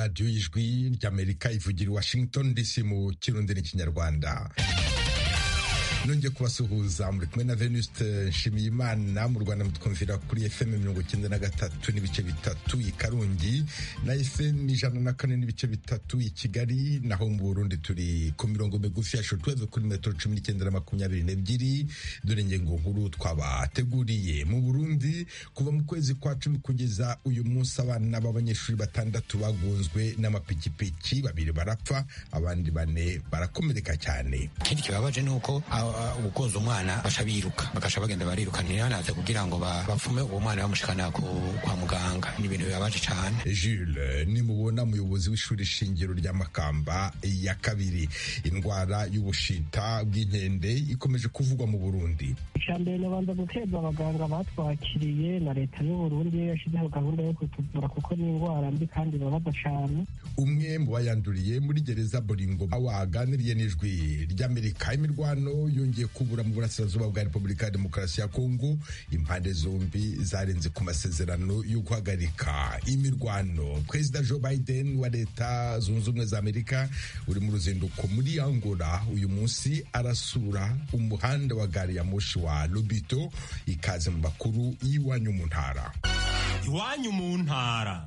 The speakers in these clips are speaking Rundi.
radiyo y'ijwi ry'amerika ivugira i washington dc mu kirundi n'ikinyarwanda nongeye kubasuhuza muri kumwe na venuste nshimiyimana mu rwanda mutwumvira kuri fm mirongo icyenda na gatatu n'ibice bitatu i karongi na fm ijana na kane n'ibice bitatu i kigali naho mu burundi turi ku mirongo migufi ya shotweve kuri metero cumi n'icyenda na makumyabiri n'ebyiri dore ingingo nkuru twabateguriye mu burundi kuva mu kwezi kwa cumi kugeza uyu munsi abana b'abanyeshuri batandatu bagunzwe n'amapikipiki babiri barapfa abandi bane barakomereka cyane ikindi kibabaje ni uko ubukoza umwana basha biruka bagasha bagenda bariruka ntihanaze kugira ngo bapfume uwo mwana bamushikana kwa muganga ni ibintu bibabaje cyane Jules nimubona umuyobozi w'ishuri shingiro rya Makamba ya kabiri indwara y'ubushita bw'inkende ikomeje kuvugwa mu Burundi icambere nabanza guteza abaganga batwakiriye na leta y'u Burundi yashyizeho gahunda yo kutuvura kuko ni indwara mbi kandi ibabaza cyane umwe mu bayanduriye muri gereza Boringo waganiriye n'ijwi ry'Amerika imirwano yongeye kubura mu burasirazuba bwa Repubulika ya Demokarasi ya Kongo impande zombi zarenze ku masezerano yo guhagarika imirwano Perezida Joe Biden wa Leta Zunze Ubumwe za Amerika uri mu ruzinduko muri Angola uyu munsi arasura umuhanda wa gari ya moshi wa Lobito ikaze mu makuru y'iwanyu mu ntara iwanyu mu ntara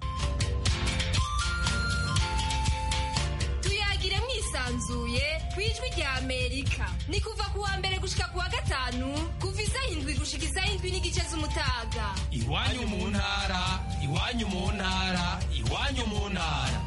tuyagire mwisanzuye ku ijwi rya amerika ni kuva ku wa mbere gushika ku wa gatanu kuva isaha indwi gushika isaha indwi n'igice z'umutaga iwanyu mu ntara iwanyu mu ntara iwanyu mu ntara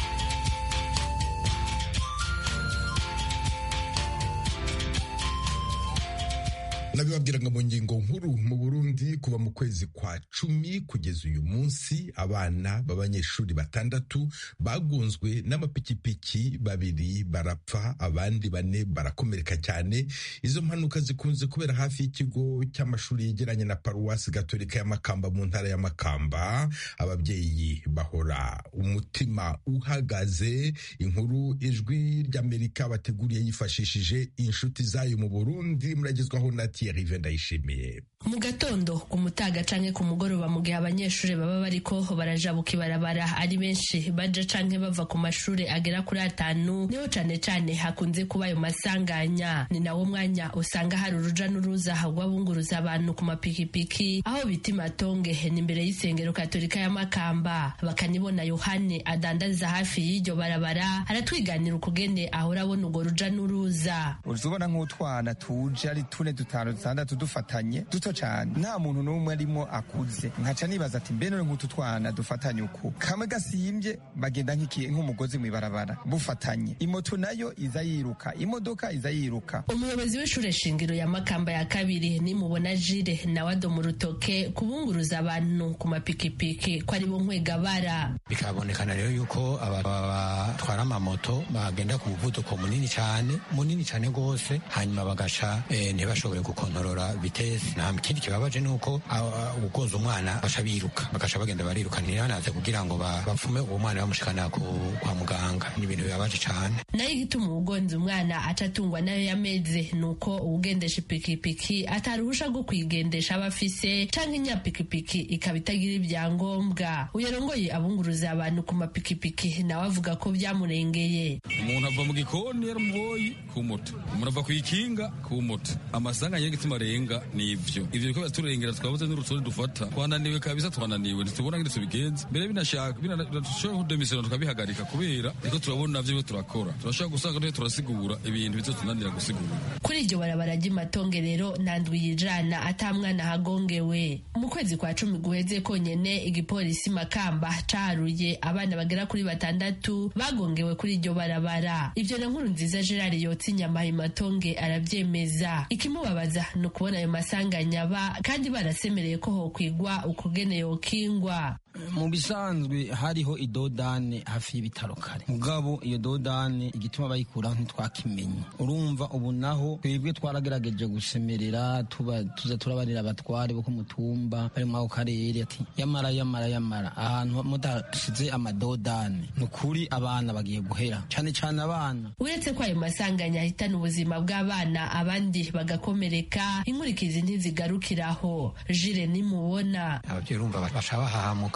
nabibabwiraga mu ngingo nkuru mu Burundi kuva mu kwezi kwa cumi kugeza uyu munsi abana b'abanyeshuri batandatu bagunzwe n'amapikipiki babiri barapfa abandi bane barakomereka cyane izo mpanuka zikunze kubera hafi y'ikigo cy'amashuri yegeranye na paruwasi gatolika ya Makamba mu ntara ya Makamba ababyeyi bahora umutima uhagaze inkuru ijwi ry'Amerika bateguriye yifashishije inshuti zayo mu Burundi muragezwaho na Thierry Vendayishimiye mu gatondo ku mutaga canke ku mugoroba mu gihe abanyeshuri baba bariko barajabuka ibarabara ari benshi baja canke bava ku mashure agera kuri atanu niho cane cane hakunze kuba ayo masanganya ni nawo mwanya usanga hari uruja n'uruza rw'abunguruza abantu ku mapikipiki aho bita imatonge ni imbere y'isengero katolika ya Makamba bakanibona Yohane adandariza hafi y'iryo barabara aratwiganira ukugene ahora abona urwo ruja n'uruza uzubona nk'utwana tuje ari tune dutanu dutandatu dufatanye duto cyane nta muntu n'umwe arimo akuze nkaca nibaza ati mbe none nk'utu twana dufatanye uku kamwe gasimbye bagenda nk'umugozi mu ibarabara bufatanye imoto nayo iza yiruka imodoka iza yiruka umuyobozi w'ishure shingiro ya makamba ya kabiri nimubona jire nawe adoma urutoke kubunguruza abantu ku mapikipiki ko ari bo nkwegabara bikabonekana rero yuko batwara amamoto bagenda ku muvuduko munini cyane munini cyane rwose hanyuma bagasha ntibashobore gukontorora vitesi nta ikindi kibabaje ni uko ukoza umwana basha biruka bagasha bagenda bariruka ntihanaze kugira ngo bapfume uwo mwana bamushikana kwa muganga ni ibintu bibabaje cyane nayo igituma uwugonze umwana aca atungwa nayo yameze ni uko uwugendesha ipikipiki ataruhusha rwo kuyigendesha aba afise canke inyapikipiki ikaba itagira ibyangombwa uyarongoye abunguruza abantu ku mapikipiki nawe avuga ko byamurengeye umuntu ava mu gikoni yaramuboyi ku moto umuntu ava ku ikinga ku moto amasanga y'igituma arenga ni ivyo ivyo biko biraturengera twabuze n'urutonde dufata twananiwe kabisa twananiwe ntitubona ngene tubigenza mbere binashaka binashobora kudemisiyona tukabihagarika kubera niko turabona navyo turakora turashobora gusanga turi turasigura ibintu bizotunanira gusigura kuri iryo barabara ry'imatonge rero nandwi yijana ata mwana hagongewe mu kwezi kwa cumi guheze konyene igipolisi makamba caharuye abana bagera kuri batandatu bagongewe kuri iryo barabara ivyo na nkuru nziza gerard yotsa inyama imatonge aravyemeza ikimubabaza ni ukubona ayo masanganya aba kandi barasemereye ko hokwigwa ukugene yokingwa mu bisanzwe hariho idodane hafi y'ibitaro kare mugabo iyo dodane igituma bayikuraho ntitwakimenye urumva ubu naho twebwe twaragerageje gusemerera tuba tuza turabarira abatware bo ku mutumba bari muri ako karere ati yamara yamara yamara ahantu mudasize amadodane ni ukuri abana bagiye guhera cyane cyane abana uretse ko ayo masanganya ahitana ubuzima bw'abana abandi bagakomereka inkurikizi ntizigarukiraho jire nimubona ababyeyi urumva baca bahahamuka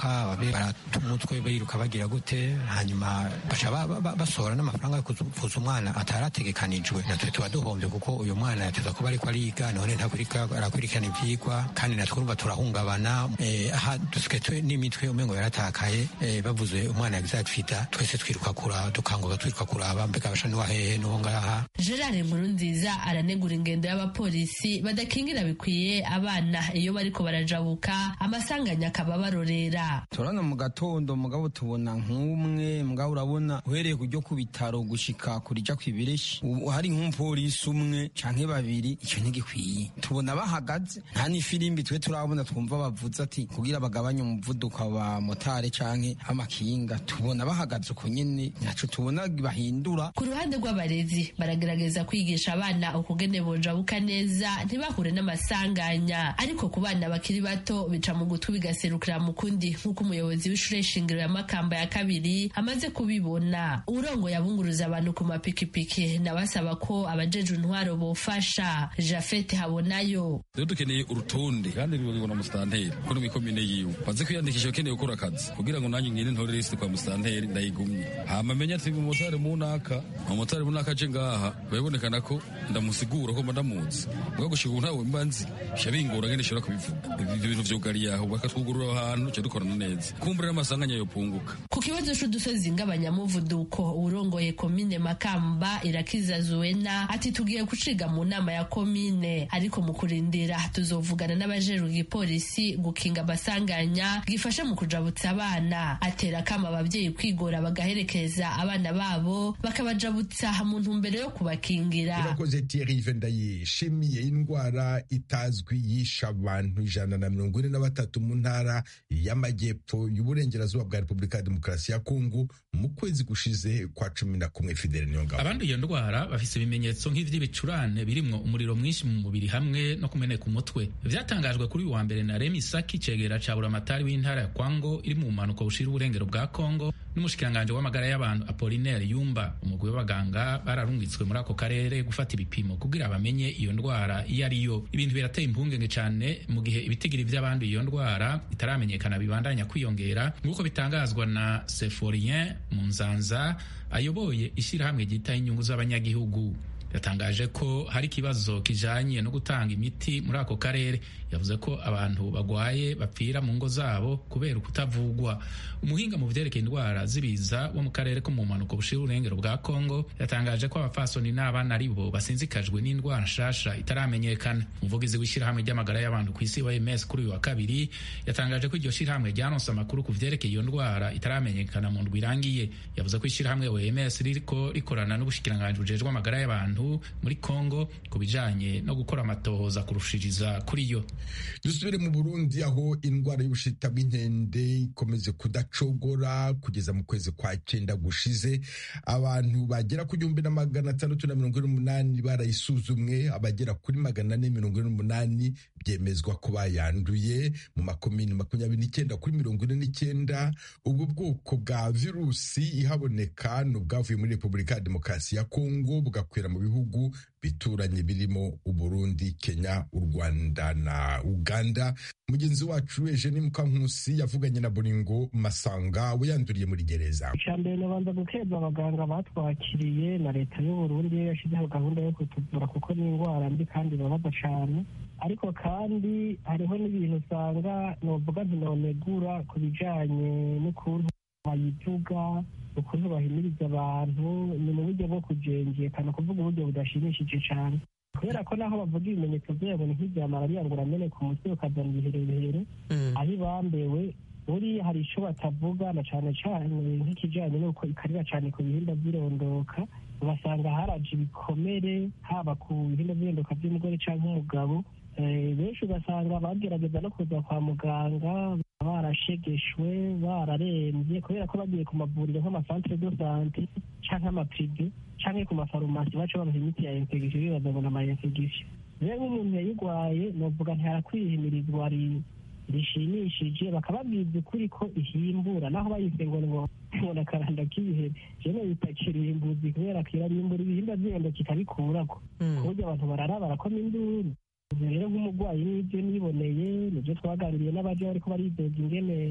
ababyeyi barata umutwe biruka bagira gute hanyuma baca basohora n'amafaranga yo kuvuza umwana atarategekanijwe natwe tuba duhombye kuko uyu mwana yateza kuba ariko ariga none arakurikirana ivyigwa kandi natwe urumva turahungabana aha dusigaye n'imitwe umengo yaratakaye bavuze umwana yagize atwita twese twiruka kuraba dukanguka twiruka kuraba mbega basha n'uwa hehe n'uwo ngaha gerard nkurunziza aranegura ingendo y'abapolisi badakingira bikwiye abana iyo bariko barajabuka amasanganya akaba barorera turabona mu gatondo mugabo tubona nk'umwe mugabo urabona uhereye kujya ku bitaro gushika kurija kwibireshi hari nk'umupolisi umwe canke babiri icyo ntigikwiye tubona bahagaze nta n'ifirimbi twe turabona twumva bavuze ati kugira bagabanye umuvuduko wa motare canke amakinga tubona bahagaze uko nyene ntaco tubona bahindura ku ruhande rw'abarezi baragerageza kwigisha abana ukugene bojabuka neza ntibahure n'amasanganya ariko ku bana bakiri bato bica mu gutwi bigaserukira mu kundi nk'uko umuyobozi w'ishure shingiro ya makamba ya kabiri amaze kubibona urongo yabunguruza abantu ku mapikipiki nawe asaba ko abajeje intwaro bofasha jafete habonayo rero dukeneye urutonde kandi rubibona musitanteri ko no mikomine yiwe maze kwiyandikisha ukeneye gukora akazi kugira ngo nanjye ngire ntore lisiti kwa musitanteri ndayigumye hama menya ati umumotari munaka umumotari munaka aje ngaha birabonekana ko ndamusigura ko mba ndamuzi mbwa gushika ubu ntawe mba nzi sha bingora ngene nshobora kubivuga ibyo bintu vyugariye aho bakatwugurura ahantu ca dukorana neza kumbura n'amasanganya yopunguka ku kibazo c'udusozi ng'abanyamuvuduko urongoye komine makamba irakiza zuwena ati tugiye guciga mu nama ya komine ariko mu kurindira tuzovugana n'abajejwe igipolisi gukinga amasanganya gifasha mu kujabutsa abana atera kama abavyeyi kwigora bagaherekeza abana babo bakabajabutsa mu ntumbero yo kubakingira urakoze Thierry ndayishimiye indwara itazwi yisha abantu ijana na mirongo ine na batatu mu ntara y'amajyepfo y'uburengerazuba bwa repubulika ya demokarasi ya kongo mu kwezi gushize kwa cumi na kumwe fidele niyongabo abandi iyo ndwara bafise ibimenyetso nk'ivy'ibicurane birimwo umuriro mwinshi mu mubiri hamwe no kumeneka umutwe vyatangajwe kuri uyu wa mbere na remi saki cegera ca buramatari w'intara ya kwango iri mu mpanuka bushira uburengero bwa kongo n'umushikiranganje w'amagara y'abantu apolinaire yumba umugwi w'abaganga bararungitswe muri ako karere gufata ibipimo kugira bamenye iyo ndwara iyo ari yo ibintu birateye impungenge cane mu gihe ibitigiri vy'abanduye iyo ndwara itaramenyekana bibandanya kwiyongera nk'uko bitangazwa na seforien munzanza ayoboye ishyirahamwe ryitaho inyungu z'abanyagihugu yatangaje ko hari ikibazo kijanye no gutanga imiti muri ako karere yavuze ko abantu bagwaye bapfira mu ngo zabo kubera ukutavugwa umuhinga mu vyerekeye indwara z'ibiza wo mu karere ko mu mpanuka bushira urengero bwa kongo yatangaje ko abafasoni n'abana ari bo basinzikajwe n'indwara nshasha itaramenyekana umuvugizi w'ishyirahamwe ry'amagara y'abantu ku isi OMS kuri uyu wa kabiri yatangaje ko iryo shyirahamwe ryaronse amakuru ku vyerekeye iyo ndwara itaramenyekana mu ndwi irangiye yavuze ko ishyirahamwe OMS ririko rikorana n'ubushikiranganji bujejwe amagara y'abantu muri Kongo ku bijanye no gukora amatohoza kurushiriza kuri yo dusubire mu burundi aho indwara y'ubushita bw'inkende ikomeze kudacogora kugeza mu kwezi kwa cyenda gushize abantu bagera ku gihumbi na magana atandatu na mirongo ine n'umunani barayisuzumwe abagera kuri magana ane mirongo ine n'umunani byemezwa ko bayanduye mu makomini makumyabiri n'icyenda kuri mirongo ine n'icyenda ubwo bwoko bwa virusi ihaboneka ni ubwavuye muri repubulika ya demokarasi ya kongo bugakwira mu bihugu bituranye birimo uburundi kenya u rwanda na uganda mugenzi wacu eugene mukankusi yavuganye na boringo masanga we yanduriye muri gereza icya mbere nabanza gukeza abaganga batwakiriye na leta y'uburundi yashyizeho gahunda yo kutuvura kuko ni indwara mbi kandi ibabaza cyane ariko kandi hariho n'ibintu usanga novuga ntinonegura ku bijyanye n'ukuntu bayivuga ukuntu bahimiriza abantu ni mu buryo bwo kujengekana kuvuga uburyo budashimishije cyane kubera ko naho bavuga ibimenyetso byabo ni nk'ibya malariya ngo urameneka umutwe ukazana ibiherehere aho ibambewe buriya hari icyo batavuga na cyane cyane nk'ikijyanye n'uko ikarira cyane ku bihimba by'irondoka ugasanga haraje ibikomere haba ku bihimba by'irondoka by'umugore cyangwa umugabo benshi ugasanga bagerageza no kuza kwa muganga barashegeshwe bararembye kubera ko bagiye ku mavuriro nk'amasantere do sante cyangwa amaprive cyangwa ku mafarumasi baca babaha imiti ya infection bibaza ngo ni ama infection rero nk'umuntu yayirwaye novuga ntiharakwihimirizwa rishimishije bakababwiza ukuri ko ihimbura naho bayise ngo ngo umuntu akaranda k'ibihe jewe bita kirimbuzi kubera ko irarimbura ibihimba by'irendo kikabikurako ku buryo abantu barara barakoma induru rero nk'umurwayi n'ibyo niboneye nibyo twaganiriye n'abaje bariko baridoga ingene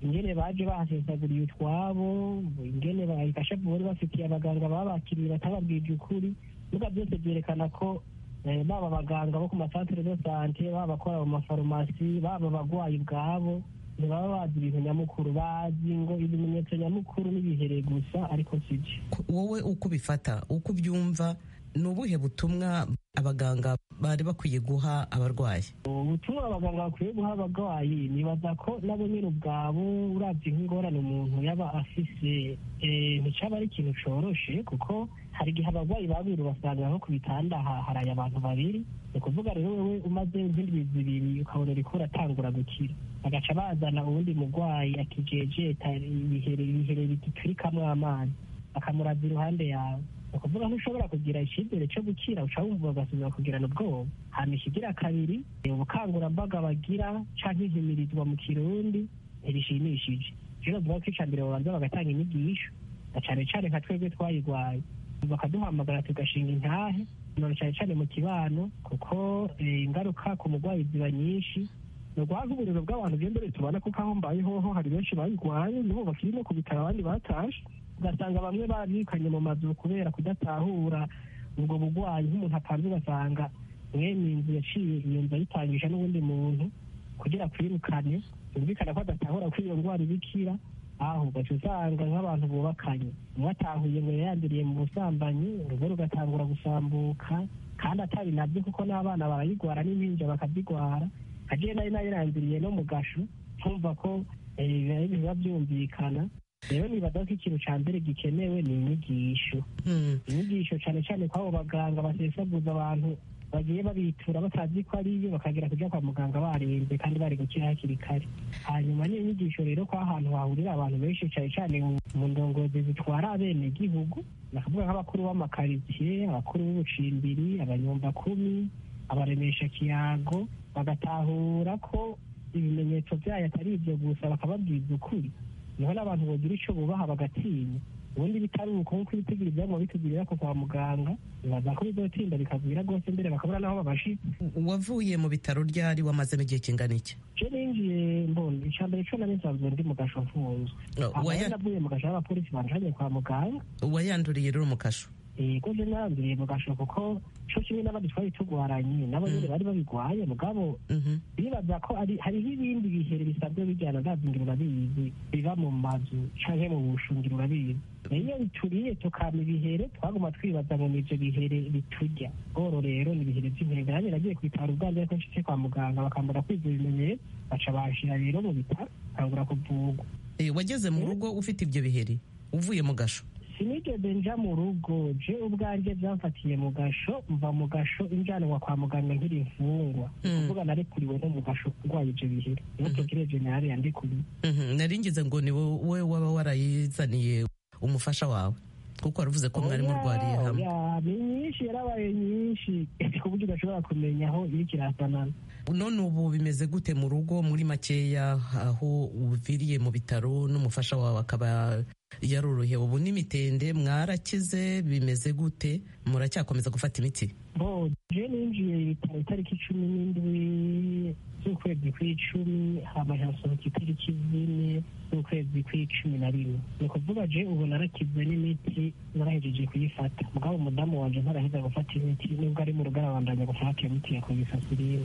ingene baje bahasesaguriye utwabo ingene bayikashavu bari bafitiye abaganga babakiriye batababwije ukuri nuga byose byerekana ko baba abaganga bo ku masantere de sante baba abakora mu mafarumasi baba abagwayi ubwabo ntibaba bazi ibintu nyamukuru bazi ngo ibimenyetso nyamukuru n'ibihereye gusa ariko sibyo wowe uko ubifata uko ubyumva ni ubuhe butumwa abaganga bari bakwiye guha abarwayi ubutumwa abaganga bakwiye guha abarwayi nibaza ko nabo nyine ubwabo urabye nk'ingorane umuntu yaba afise nticyaba ari ikintu coroshe kuko hari igihe abarwayi babiri basanga nko ku bitanda haraye abantu babiri ni ukuvuga rero wowe umaze nk'indwi zibiri ukabona uriko uratangura gukira bagaca bazana uwundi murwayi akijejeta ibihere bigiturikamwo amazi akamuraza iruhande yawe ni ukuvuga ntushobora kugira icyizere cyo gukira uca wumva ugasubira kugirana ubwoba hama ikigira kabiri ubukangurambaga bagira canke ihimirizwa mu kirundi ntirishimishije rero bavuga ko ica mbere babanza bagatanga inyigisho na cane cane nka twebwe twayigwaye bakaduhamagara tugashinga intahe none cane cane mu kibano kuko ingaruka ku murwayi ziba nyinshi ni uguhaza uburiro bw'abantu bw'imbere tubona kuko aho mbaye hoho hari benshi bayigwaye nibo bakiri no ku bitaro abandi batashe ugasanga bamwe babikanye mu mazu kubera kudatahura ubwo bugwayi nk'umuntu apanze ugasanga mwene inzu yaciye iyo nzu ayitangisha n'ubundi muntu kugira kwirukane yumvikana ko adatahura ko iyo ndwara ibikira aho ugaca usanga nk'abantu bubakanye umwe atahuye ngo yayanduriye mu busambanyi urugo rugatangura gusambuka kandi atari nabyo kuko n'abana barayigwara n'impinja bakazigwara agiye nari nayiranduriye no mu gasho nkumva ko biba byumvikana rero nibaza ko ikintu cya mbere gikenewe ni inyigisho inyigisho cyane cyane ko abo baganga basesaguza abantu bagiye babitura batazi ko ariyo bakagera kujya kwa muganga barembye kandi bari gukira hakiri kare hanyuma n'iyo nyigisho rero ko ahantu hahurira abantu benshi cyane cyane mu ndongozi zitwara abenegihugu nakavuga nk'abakuru b'amakaritsiye abakuru b'ubucimbiri abanyumbakumi abaremesha kiyago bagatahura ko ibimenyetso byayo atari ibyo gusa bakababwiza ukuri niho n'abantu bagira icyo bubaha bagatinya ubundi bitari uko nk'uko ibitigiri ibyaguma bitugirira ko kwa muganga bibaza ko bizotinda bikagwira rwose mbere bakabura n'aho babashitse wavuye mu bitaro ryari wamazemo igihe kingana iki je ninjiye mbona icya mbere cyo nari nsanzwe ndi mu gasho mfunzwe aho navuye mu gasho y'abapolisi banjanye kwa muganga wayanduriye rero mu kasho yego je nanduriye mu gasho kuko co kimwe n'abandi twari tugwaranye nabo nyene bari babigwaye mugabo bibaza ko hariho ibindi bihere bisanzwe bijyana ndazi ngira urabizi biva mu mazu canke mu bushungiro urabizi iyo bituriye tukama ibihere twaguma twibaza ngo nivyo bihere biturya oro rero ni ibihere vy'inkende nanjye nagiye kwitara ubwanjye ariko nshitse kwa muganga bakambura kwiza ibimenyetso baca banshira rero mu bitaro kangura kuvugwa wageze mu rugo ufite ibyo bihere uvuye mu gasho sinigeze nja mu rugo je ubwanjye byamfatiye mu gasho mva mu gasho injanwa kwa muganga nkiri imfungwa kuvuga narekuriwe no mu gasho kurwaye ivyo bihere niho tugire generale yandikuriye nari ngize ngo ni wowe waba warayizaniye umufasha wawe kuko waravuze ko mwari murwariye hamwe ni nyinshi yarabaye nyinshi ku buryo udashobora kumenya aho iriko irasanana none ubu bimeze gute mu rugo muri makeya aho uviriye mu bitaro n'umufasha wawe akaba yarorohewe ubu n'imitende mwarakize bimeze gute muracyakomeza gufata imiti bo je ninjiye ibitaro itariki cumi n'indwi z'ukwezi kw'icumi hama hasohoka itariki zine z'ukwezi kw'icumi na rimwe ni ukuvuga je ubu narakize n'imiti narahejeje kuyifata mugabo umudamu wanje ntaraheza gufata imiti nubwo ari mu rugo arabandanya gufata iyo miti ya kogisasirine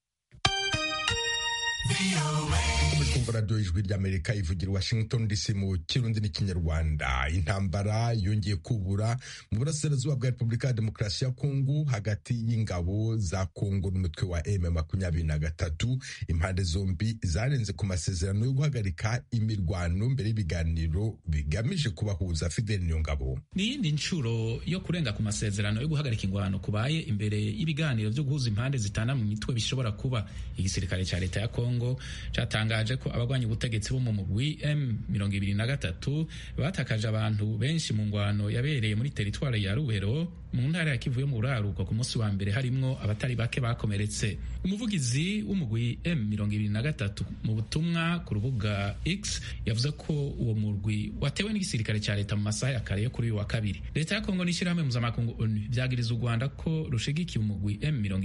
kumva radiyo ijwi ry'amerika ivugira washington dc mu kirundi n'ikinyarwanda intambara yongeye kubura mu burasirazuba bwa repubulika ya demokarasi ya kongo hagati y'ingabo za kongo n'umutwe wa m makumyabiri na gatatu impande zombi zarenze ku masezerano yo guhagarika imirwano mbere y'ibiganiro bigamije kubahuza fidel niyongabo ni iyindi nshuro yo kurenga ku masezerano yo guhagarika ingwano kubaye imbere y'ibiganiro byo guhuza impande zitana mu mitwe bishobora kuba igisirikare cya leta ya kongo cyatangaje ko abagwanya ubutegetsi bo mu mugwi M mirongo ibiri na gatatu batakaje abantu benshi mu ngwano yabereye muri teritwari ya Ruhero mu ntara ya kivu yo mu buraruko ku munsi wa mbere harimwo abatari bake bakomeretse umuvugizi w'umugwi M23 mu butumwa ku rubuga X yavuze ko uwo murwi watewe n'igisirikare cya leta mu masaha ya kare yo kuri uyu wa kabiri leta ya Kongo n'ishyirahamwe mpuzamakungu ONU byagiriza u Rwanda ko rushigikiye umugwi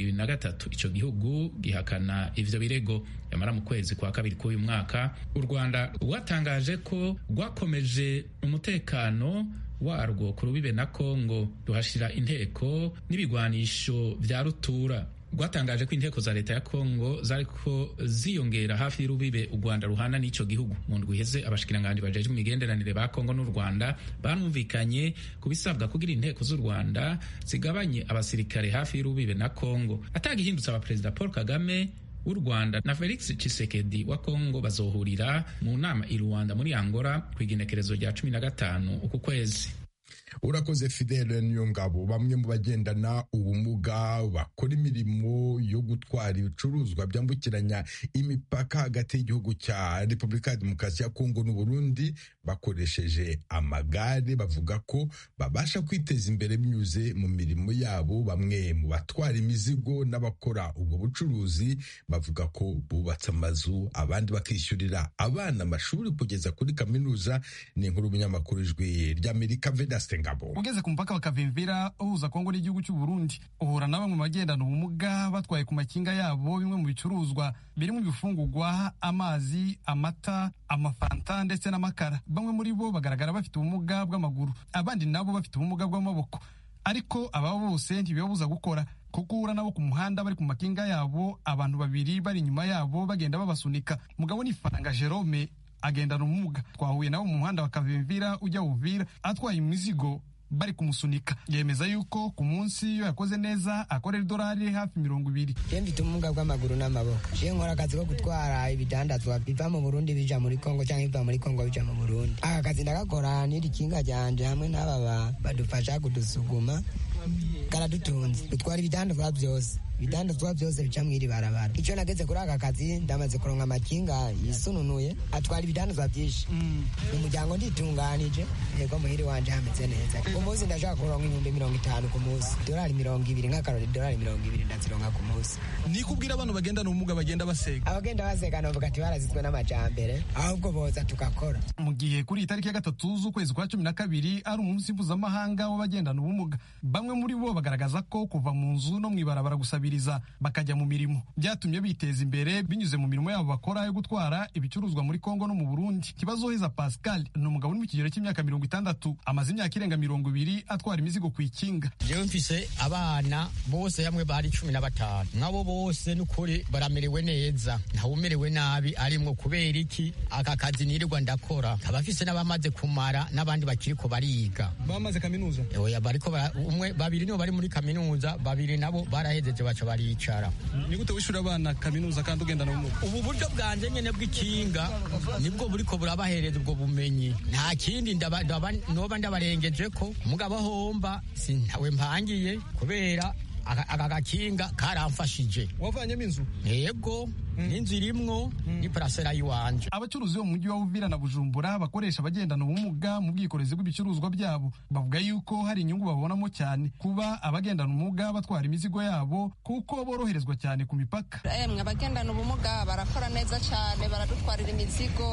M23 ico gihugu gihakana ivyo birego yamara mu kwezi kwa kabiri k'uyu mwaka u Rwanda rwatangaje ko rwakomeje umutekano warwo ku rubibe na Kongo ruhashira inteko n'ibigwanisho vya rutura rwatangaje ko inteko za leta ya Kongo zariko ziyongera hafi y'urubibe u Rwanda ruhana n'ico gihugu mu ndwi iheze abashikiranganji bajejwe imigenderanire ba Kongo n'u Rwanda banumvikanye ku bisabwa kugira inteko z'u Rwanda zigabanye abasirikare hafi y'urubibe na Kongo atagihindutse abaperezida Paul Kagame w'u Rwanda na Felix Tshisekedi wa Kongo bazohurira mu nama i Rwanda muri Angola ku igenekerezo rya cumi na gatanu uku kwezi urakoze fidele niyo ngabo bamwe mu bagendana ubumuga bakora imirimo yo gutwara ibicuruzwa byambukiranya imipaka hagati y'igihugu cya repubulika ya demokarasi ya kongo n'uburundi bakoresheje amagare bavuga ko babasha kwiteza imbere binyuze mu mirimo yabo bamwe mu batwara imizigo n'abakora ubwo bucuruzi bavuga ko bubatse amazu abandi bakishyurira abana amashuri kugeza kuri kaminuza ni inkuru y'umunyamakuru ijwi ry'amerika vedaste ngabo ugeze ku mupaka bakavimvira uhuza kongo n'igihugu cy'u Burundi uhura na bamwe mu bagendana ubumuga batwaye ku makinga yabo bimwe mu bicuruzwa birimo ibifungurwa amazi amata amafanta ndetse n'amakara bamwe muri bo bagaragara bafite ubumuga bw'amaguru abandi nabo bafite ubumuga bw'amaboko ariko aba bose ntibibabuza gukora kuko uhura nabo ku muhanda bari ku makinga yabo abantu babiri bari inyuma yabo bagenda babasunika mugabo ni faranga jerome agendana ubumuga twahuye nabo mu muhanda bakavimvira ujya uvira atwaye imizigo bari kumusunika yemeza yuko ku munsi iyo yakoze neza akorera idolari hafi mirongo ibiri je mfite ubumuga bw'amaguru n'amaboko je nkora akazi ko gutwara ibidandazwa biva mu burundi bija muri kongo cyangwa biva muri kongo bija mu burundi aka kazi ndagakora n'iri kinga ryanje hamwe n'aba badufasha kudusuguma karadutunze dutwara ibidandazwa byose ibidandazwa byose bica mw'iri barabara icyo nageze kuri aka kazi ndamaze kuronka amakinga yisununuye atwara ibidandazwa byinshi mu muryango nditunganije yego muhiri wanje hameze neza ku munsi ndashaka kuronka ibihumbi mirongo itanu ku munsi idolari mirongo ibiri nk'akarori idolari mirongo ibiri ndazironka ku munsi ni kubwira abantu bagendana ubumuga bagenda basega abagenda basega navuga ati barazizwe n'amajambere ahubwo boza tugakora mu gihe kuri iyi tariki ya gatatu z'ukwezi kwa cumi na kabiri ari umunsi mpuzamahanga w'abagendana ubumuga bamwe muri bo bagaragaza ko kuva mu nzu no mw'ibarabara gusabiriza bakajya mu mirimo byatumye biteza imbere binyuze mu mirimo yabo bakora yo gutwara ibicuruzwa muri kongo no mu burundi kibazoheza pascal ni umugabo uri mu kigero cy'imyaka mirongo itandatu amaze imyaka irenga mirongo ibiri atwara imizigo ku ikinga jewe mfise abana bose hamwe bari cumi na batanu nk'abo bose n'ukuri baramerewe neza ntawumerewe nabi arimwo kubera iki aka kazi nirirwa ndakora abafise n'abamaze kumara n'abandi bakiriko bariga bamaze kaminuza oya bariko umwe babiri nibo bari muri kaminuza babiri nabo barahejeje baca baricara ni gute wishura abana kaminuza kandi ugendana ubumuga ubu buryo bwanje nyene bw'ikinga nibwo buriko burabahereza ubwo bumenyi nta kindi noba ndabarengeje ko mugabo homba sintawe mpangiye kubera aka gakinga karamfashije wavanyemo inzu yego n'inzu irimwo ni parasera yiwanje abacuruzi bo mu mujyi wa Uvira na Bujumbura bakoresha abagendana ubumuga mu bwikorezi bw'ibicuruzwa byabo bavuga yuko hari inyungu babonamo cyane kuba abagendana ubumuga batwara imizigo yabo kuko boroherezwa cyane ku mipaka emwe abagendana ubumuga barakora neza cyane baradutwarira imizigo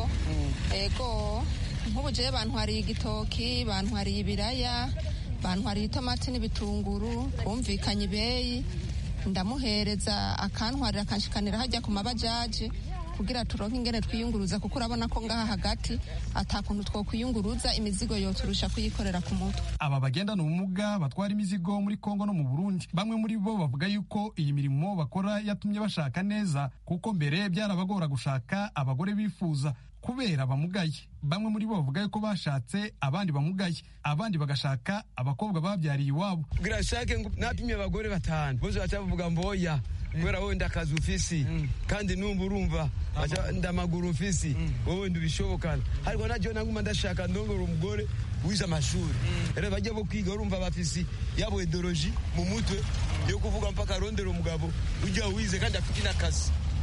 ego nk'ubu jewe bantwariye igitoki bantwariye ibiraya bantwariye itomati n'ibitunguru bumvikanye ibeyi ndamuhereza akantwarira akanshikanira hajya ku mabajaji kugira turonke ingene twiyunguruza kuko urabona ko ngaha hagati atakuntu twokwiyunguruza imizigo yoturusha kuyikorera ku mutwe aba bagendana ubumuga batwara imizigo muri kongo no mu burundi bamwe muri bo bavuga yuko iyi mirimo bakora yatumye bashaka neza kuko mbere byarabagora gushaka abagore bifuza kubera bamugaye bamwe muri bo bavuga yuko bashatse abandi bamugaye abandi bagashaka abakobwa babyariye iwabo kugira shake napimye abagore batanu bose baca bavuga mboya kubera wowe ndakazi ufisi kandi numva urumva ndamaguru ufisi wowe ndubishobokana ariko najyo naguma ndashaka ndongora umugore wize amashuri rero bajya bo kwiga urumva bafisi yabo ideoloji mu mutwe yo kuvuga mpaka arondera umugabo ujya wize kandi afite n'akazi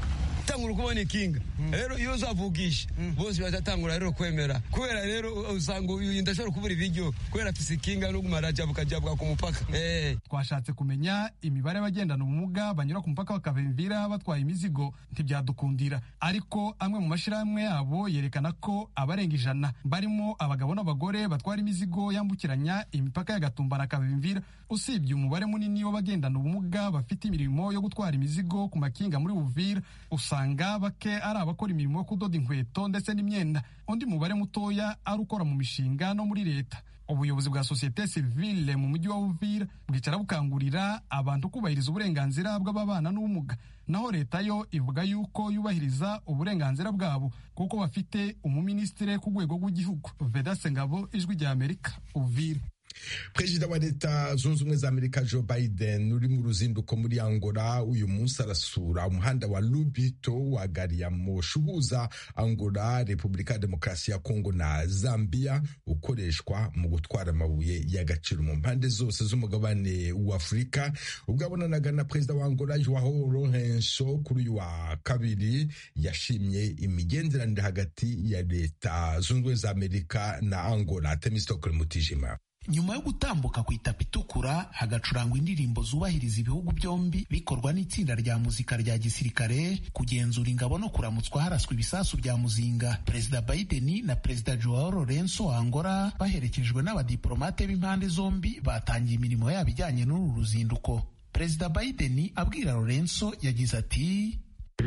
tangura kubona ikinga rero iyo uzavugisha bose bazatangura rero kwemera kubera rero usanga uyu ndashobora kubura ibiryo kubera afise ikinga no kumara jabuka jabuka ku mupaka twashatse kumenya imibare y'abagendana ubumuga banyura ku mupaka bakavimvira batwaye imizigo ntibyadukundira ariko amwe mu mashyirahamwe yabo yerekana ko abarenga ijana barimo abagabo n'abagore batwara imizigo yambukiranya imipaka ya gatumba na kavimvira usibye umubare munini w'abagendana ubumuga bafite imirimo yo gutwara imizigo ku makinga muri buvira usanga bake ari abakora imirimo yo kudoda inkweto ndetse n'imyenda undi mubare mutoya ari ukora mu mishinga no muri leta ubuyobozi bwa sosiyete sivile mu mujyi wa uvira bwicara bukangurira abantu kubahiriza uburenganzira bw'ababana n'ubumuga naho leta yo ivuga yuko yubahiriza uburenganzira bwabo kuko bafite umuminisitiri ku rwego rw'igihugu vedase ngabo ijwi rya amerika uvira perezida wa leta zunze ubumwe za amerika joe biden uri mu ruzinduko muri angola uyu munsi arasura umuhanda wa lubito wa gari ya moshi uhuza angola repubulika ya demokarasi ya kongo na zambia ukoreshwa mu gutwara amabuye y'agaciro mu mpande zose z'umugabane w'afurika ubwo abonanaga na perezida wa angola joao lorenso kuri uyu wa kabiri yashimye imigenderanire hagati ya leta zunze ubumwe za amerika na angola temistokle mutijima nyuma yo gutambuka ku itapi itukura hagacurangwa indirimbo zubahiriza ibihugu byombi bikorwa n'itsinda rya muzika rya gisirikare kugenzura ingabo no kuramutswa haraswa ibisasu bya muzinga perezida biden na perezida joao lorenso wa angola baherekejwe n'abadiplomate b'impande zombi batangiye imirimo yabo ijyanye n'uru ruzinduko perezida biden abwira lorenso yagize ati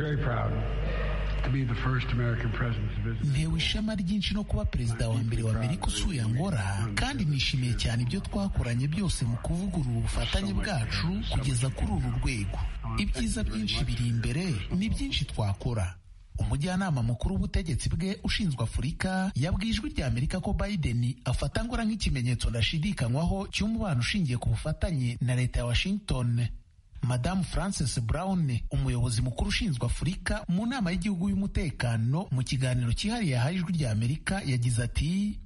ntewe ishema ryinshi no kuba perezida wa mbere wa amerika usuye angola kandi nishimiye cyane ibyo twakoranye byose mu kuvugurura ubufatanye bwacu kugeza kuri uru rwego ibyiza byinshi biri imbere ni byinshi twakora umujyanama mukuru w'ubutegetsi bwe ushinzwe afurika yabwiye ijwi rya amerika ko biden afata angola nk'ikimenyetso ndashidikanywaho cy'umubano ushingiye ku bufatanye na leta ya washington madamu frances brown umuyobozi mukuru ushinzwe afurika mu nama y'igihugu y'umutekano mu kiganiro cyihariye yahaye ijwi rya amerika yagize ati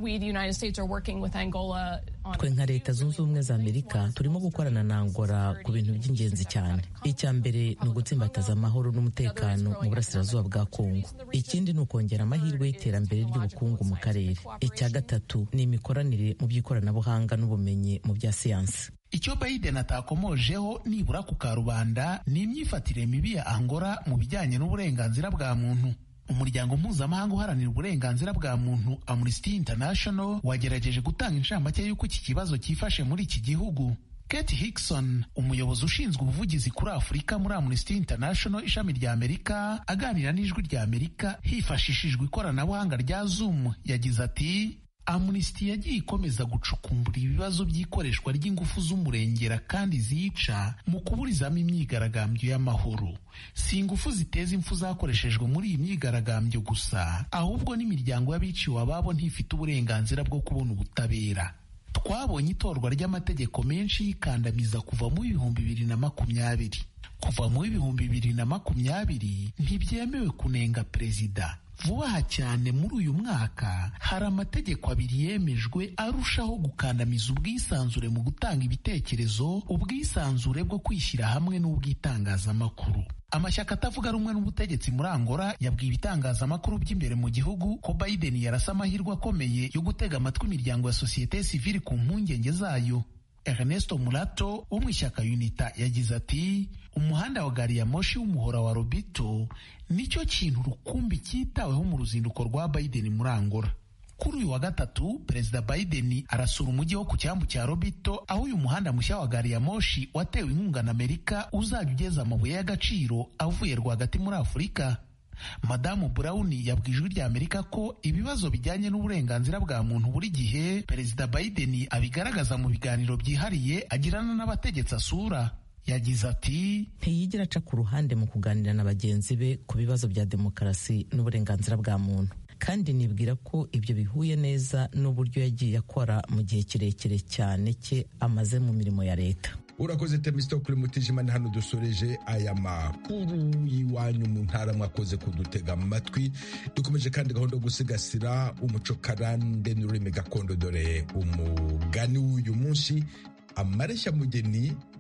twe nka leta zunze ubumwe za amerika turimo gukorana na angola ku bintu by'ingenzi cyane icya mbere ni ugutsimbataza amahoro n'umutekano mu burasirazuba bwa kongo ikindi ni ukongera amahirwe y'iterambere ry'ubukungu mu karere icya gatatu ni imikoranire mu by'ikoranabuhanga n'ubumenyi mu bya siyansi icyo biden atakomojeho nibura ku karubanda ni imyifatire mibi ya angola mu bijyanye n'uburenganzira bwa muntu umuryango mpuzamahanga uharanira uburenganzira bwa muntu amnesty international wagerageje gutanga inshamake y'uko iki kibazo cyifashe muri iki gihugu Kate Hickson umuyobozi ushinzwe ubuvugizi kuri Afurika muri Amnesty International ishami rya Amerika aganira n'ijwi rya Amerika hifashishijwe ikoranabuhanga rya Zoom yagize ati Amnesty yagiye ikomeza gucukumbura ibibazo by'ikoreshwa ry'ingufu z'umurengera kandi zica mu kuburizamo imyigaragambyo y'amahoro si ingufu ziteza impfu zakoreshejwe muri iyi myigaragambyo gusa ahubwo n'imiryango y'abiciwe ababo ntifite uburenganzira bwo kubona ubutabera twabonye itorwa ry'amategeko menshi y'ikandamiza kuva mu bihumbi bibiri na makumyabiri kuva mu bihumbi bibiri na makumyabiri ntibyemewe kunenga perezida vuba aha cyane muri uyu mwaka hari amategeko abiri yemejwe arushaho gukandamiza ubwisanzure mu gutanga ibitekerezo ubwisanzure bwo kwishyira hamwe n'ubw'itangazamakuru amashyaka atavuga rumwe n'ubutegetsi muri angola yabwiye ibitangazamakuru by'imbere mu gihugu ko biden yarasa amahirwe akomeye yo gutega amatwi imiryango ya sosiyete sivili ku mpungenge zayo Ernesto Mulato wo mu ishyaka UNITA yagize ati umuhanda wa gari ya moshi w'umuhora wa Robito nicyo kintu rukumbi cyitaweho mu ruzinduko rwa Biden muri Angola kuri uyu wa gatatu perezida Biden arasura umujyi wo ku cyambu cya Robito aho uyu muhanda mushya wa gari ya moshi watewe inkunga na Amerika uzajya ugeza amabuye y'agaciro avuye rwagati muri Afurika madamu Brown yabwiye ijwi rya Amerika ko ibibazo bijyanye n'uburenganzira bwa muntu buri gihe perezida Biden abigaragaza mu biganiro byihariye agirana n'abategetsi asura yagize ati ntiyigera aca ku ruhande mu kuganira na bagenzi be ku bibazo bya demokarasi n'uburenganzira bwa muntu kandi nibwira ko ibyo bihuye neza n'uburyo yagiye akora mu gihe kirekire cyane cye amaze mu mirimo ya leta urakoze temistokule mutijima ni hano dusoreje aya makuru y'iwanyu mu ntara mwakoze kudutega amatwi dukomeje kandi gahunda yo gusigasira umuco karande n'ururimi gakondo dore umugani w'uyu munsi amareshya mugeni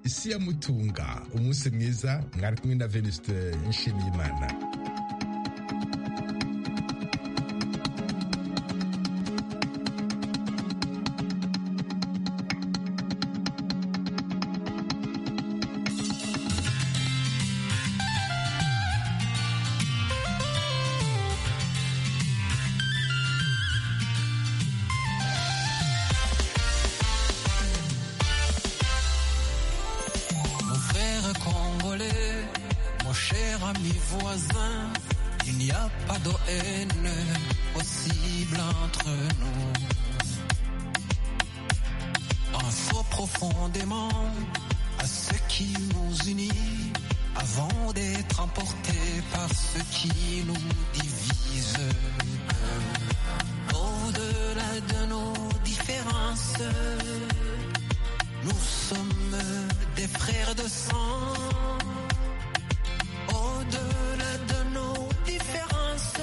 isi ya mutunga umunsi mwiza mwari kumwe na venuste nshimiyimana Mon frère congolais, mon cher ami voisin, il n'y a pas de haine possible entre nous. Pensons profondément à ce qui nous unit avant d'être emportés par ce qui nous divise. Au-delà de nos différences, nous sommes des frères de sang. Au-delà de nos différences,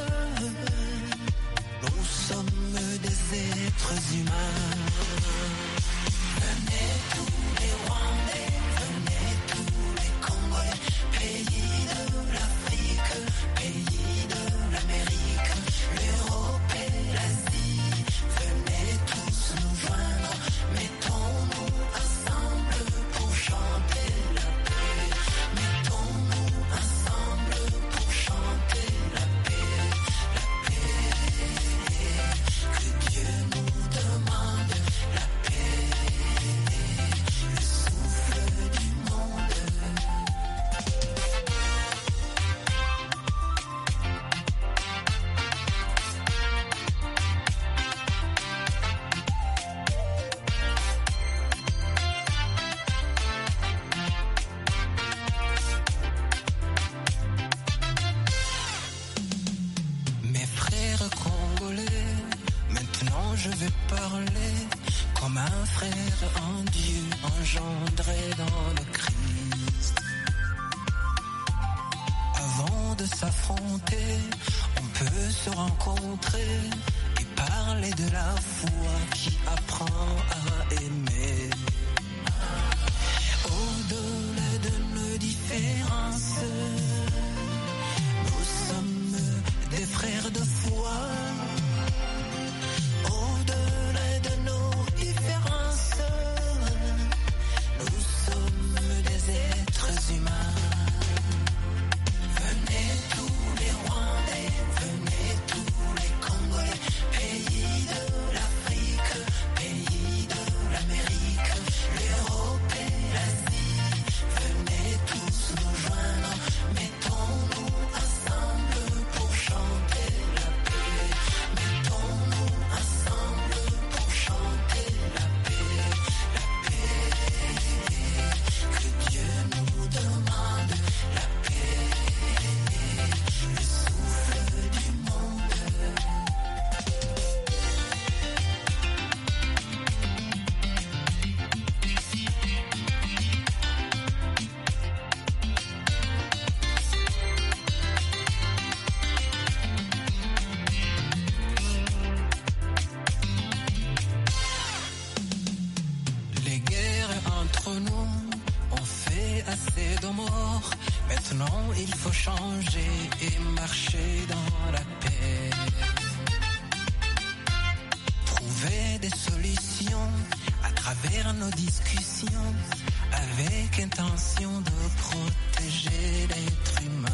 nous sommes des êtres humains. Venez tous les Rwandais, venez tous les Congolais, pays de l'Afrique, pays de l'Amérique, l'Europe et l'Asie. Venez tous nous joindre, mettons-nous ensemble pour chanter la paix. Mettons-nous ensemble pour chanter la paix, la paix. Que Dieu nous demande la paix, le souffle du monde. Mes frères congolais, maintenant je vais parler comme un frère en Dieu engendré dans le Christ. Avant de s'affronter, on peut se rencontrer et parler de la foi qui apprend à aimer. Au-delà de nos différences, nous sommes des frères de foi. Au-delà de nos différences, nous sommes des êtres humains. Venez tous les Rwandais, venez tous les Congolais, pays de l'Afrique, pays de l'Amérique, l'Europe et l'Asie. Venez tous nous joindre, mettons-nous ensemble pour chanter la paix. Mettons-nous ensemble pour chanter la paix, la paix. Que Dieu nous demande la paix, le souffle du monde. Les guerres entre nous ont fait assez de morts. Maintenant, il faut changer et marcher dans la paix. Trouver des solutions à travers nos discussions avec intention de protéger l'être humain.